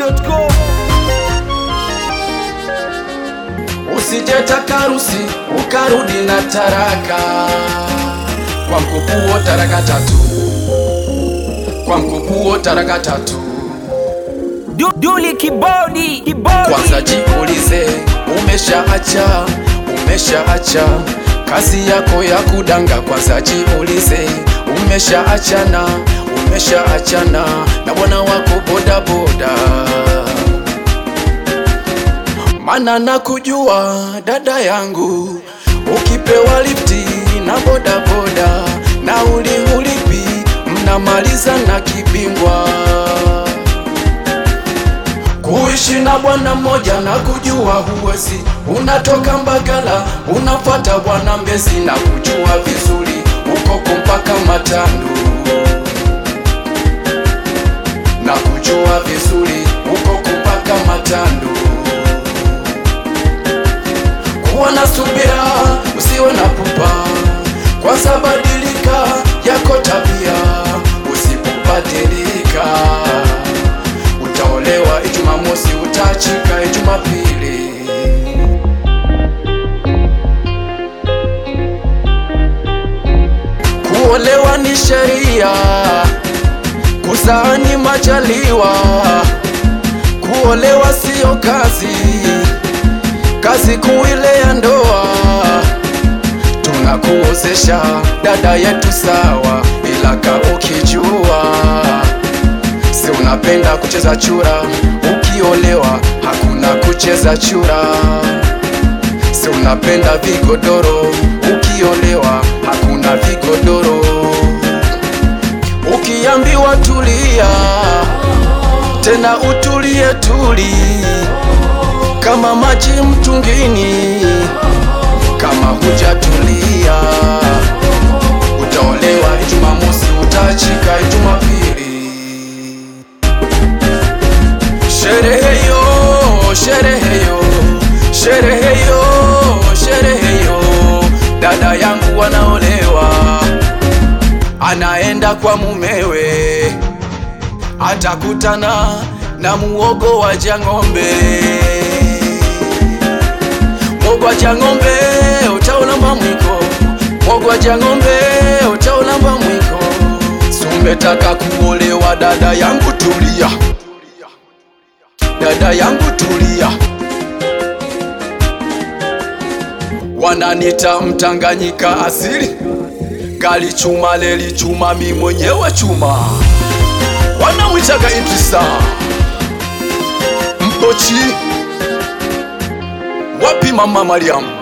chizimidundo.com Usijetaka harusi ukarudi na taraka, kwa mkupuo taraka tatu, kwa mkupuo taraka tatu. Du- Duli kibodi kibodi Kwanza jiulize, umeshaacha umeshaacha kazi yako ya kudanga? Kwanza jiulize, umeshaachana umeshaachana na bwana wako bodaboda? Mana nakujua dada yangu, ukipewa lifti na bodaboda nauli hulipi, mnamaliza na kibingwa kuishi na bwana mmoja na kujua huwezi, unatoka Mbagala unafuata bwana Mbezi na kujua vizuri ukoko mpaka Matandu na kujua vizuri ukoko mpaka Matandu. Kuwa na subira, usiwe na pupa, kwanza badilika yako tabia, usipobadilika utaolewa Ijumamosi, utachika Ijumapili. Kuolewa ni sheria, kuzaa ni majaliwa. Kuolewa siyo kazi, kazi kuu ile ya ndoa. Tunakuozesha dada yetu sawa, ila ka ukijua Si unapenda kucheza chura, ukiolewa hakuna kucheza chura. Si unapenda vigodoro, ukiolewa hakuna vigodoro. Ukiambiwa tulia, tena utulie tuli, kama maji mtungini. Kama hujatulia, utaolewa Ijumamosi, utachika Ijumapili. Sherehe yo, sherehe yo, sherehe yo, sherehe yo, dada yangu wanaolewa, anaenda kwa mumewe, atakutana na muogo wa jang'ombe. Muogo wa jang'ombe utaulamba mwiko, muogo wa jang'ombe utaulamba mwiko. Sumetaka kuolewa, dada yangu tulia dada yangu tulia, wananita mtanganyika asili, gali chuma leli chuma, mi mwenyewe chuma, wanamwitaga Idrisa Mpochi. Wapi mama Mariam?